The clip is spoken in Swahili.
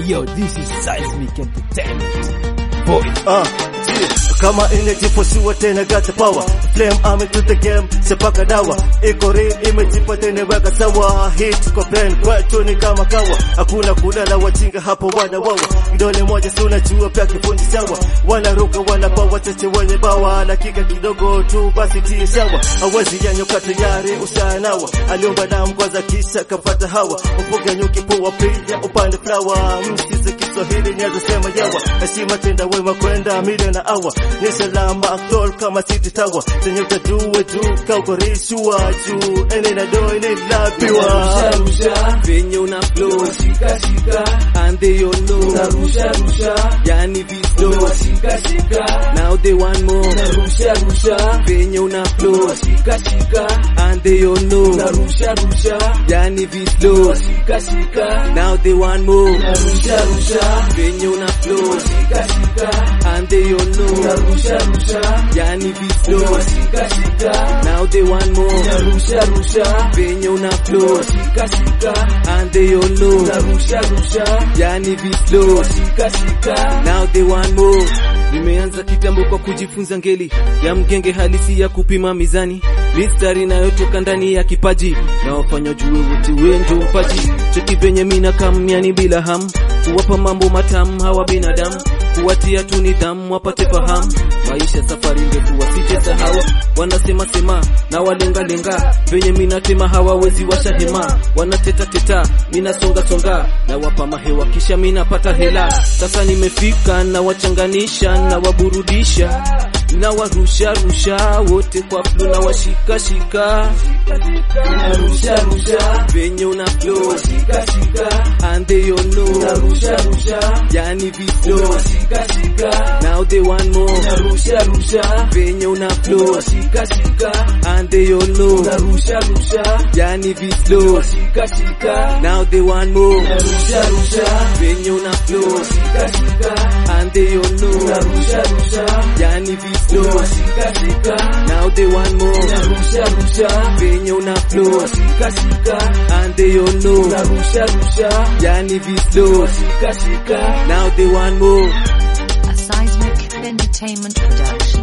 Yo, this is Seismic Entertainment. Boy. Ah, yeah. kama inajipasua tena gata power flame ame to the game sepaka dawa iko real imejipa tena weka sawa hit kwa pen kwetu ni kama kawa hakuna kulala wajinga hapo wana wawa kidole moja si unajua pia kifundi sawa wanaruka wanapawa chache wenye bawa dakika kidogo tu basi tie sawa hawezi yanyoka tayari ushanawa aliomba damu kwanza kisha kapata hawa upoga nyuki poa pia upande flower msize Kiswahili niazo sema yawa heshima tenda wema kwenda milioni na awa ni salama aktor kama city tower zenye utaduwe tu kaukorishwa juu ene na do ene lapiwa rusha venye una flow shika shika and they all know rusha rusha yani visto shika shika now they want more rusha rusha venye una flow shika shika and they all know rusha rusha yani visto shika shika now they want more rusha rusha venye una flow shika shika and they all know rusha rusha yani visto shika shika now they want more rusha rusha venye una flow shika shika and they all know rusha rusha yani visto shika shika now they want more nimeanza kitambo kwa kujifunza ngeli ya mgenge halisi ya kupima mizani mistari inayotoka ndani ya kipaji na wafanya jue wote wendo mpaji cheki venye mina kamyani bila ham kuwapa mambo matamu hawa binadamu kuwatia tu nidhamu wapate fahamu maisha safari ndefu wasije sahau wanasema sema na walengalenga venye minatema hawawezi washa hema wanateta teta minasonga songa na wapa mahewa kisha minapata hela sasa nimefika na wachanganisha na waburudisha na warusha rusha wote kwa flu na washika shika rusha rusha venye una flow shika shika and they all know rusha rusha yani visto shika shika now they want more rusha rusha venye una flow shika shika and they all know rusha rusha yani visto shika shika now they want more rusha rusha venye una flow shika shika and they all know rusha rusha yani visto shika shika now they want more rusha rusha venye una flow shika shika and they all know rusha rusha yani visto shika shika now they want more A Seismic Entertainment production.